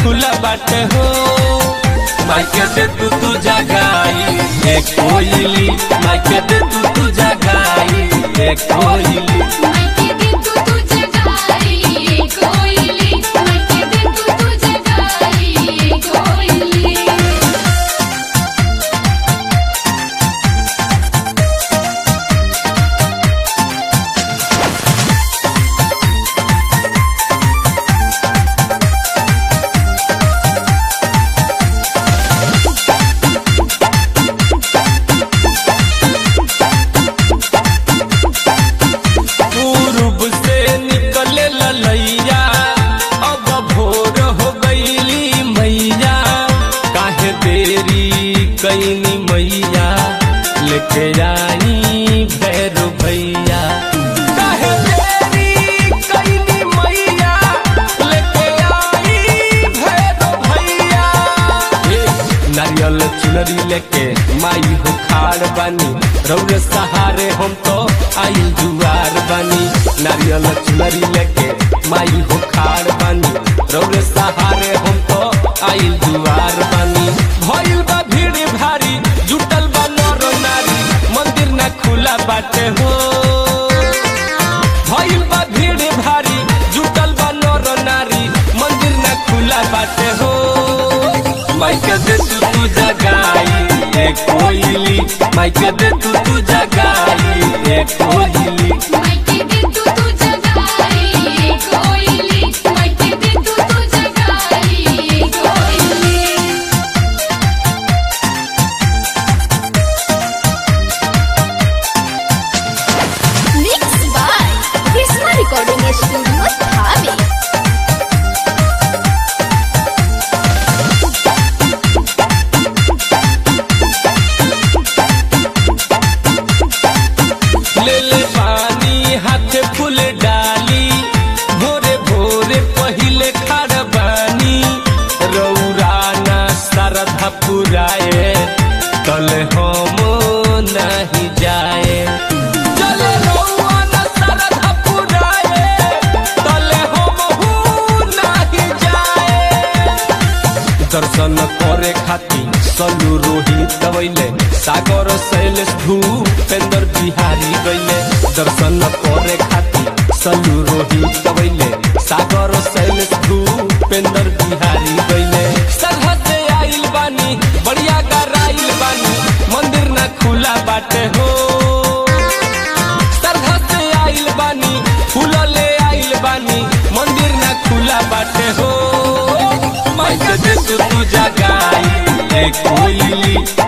खुला बाटे हो माइके दे तू तू जगाई ए कोयली माइके दे तू तू जगाई ए कोयली मायके दे तू तुझे गाई कोयली मायके दे तू तुझे गाई कोयली पूर्व से निकले ललैया अब भोर हो गईली मैया काहे देरी कैनी मैया लेके आई भैरो भैया काहे देरी कैनी मैया लेके आई भैरो भैया ए, नारियल चुनरी लेके माई हो खाड़ बानी रौरे सहारे हम तो आई जुआर बानी नारियल चुनरी लेके माई हो खाड़ बानी रौरे सहारे हम तो आई जुआर बानी भइल बा भीड़ भारी जुटल बा नर नारी मंदिर ना खुला बाटे हो भइल बा भीड़ भारी जुटल बा नर नारी मंदिर ना खुला बाटे हो माइके दे तू तू जगाई ए कोयली माइके दे तू तू जगाई ए कोयली मायके दे तू तुझे गाई कोयली मायके दे तू तुझे गाई कोयली Mixed by Krishna Recording Studio, Dhabi. ले ले पानी हाथ फूल डाली भोरे भोरे पहिले खाड़ बानी रौरा ना सरधा पुराए कल हम नहीं जाए चले रौआ ना सरधा पुराए कल हम नहीं जाए दर्शन करे खाती सलू रोहित गवैले सागर शैलेश भूपेंद्र बिहारी गैले दर्शन करे खाती सलू रोहित गवैले सागर शैलेश भूपेंद्र बिहारी गैले सरहद से आइल बानी बढ़िया गराइल बानी मंदिर ना खुला बाटे हो सरहद से आइल बानी फूल ले आइल बानी मंदिर ना खुला बाटे हो माइक दे तू तू जगाई ए कोयली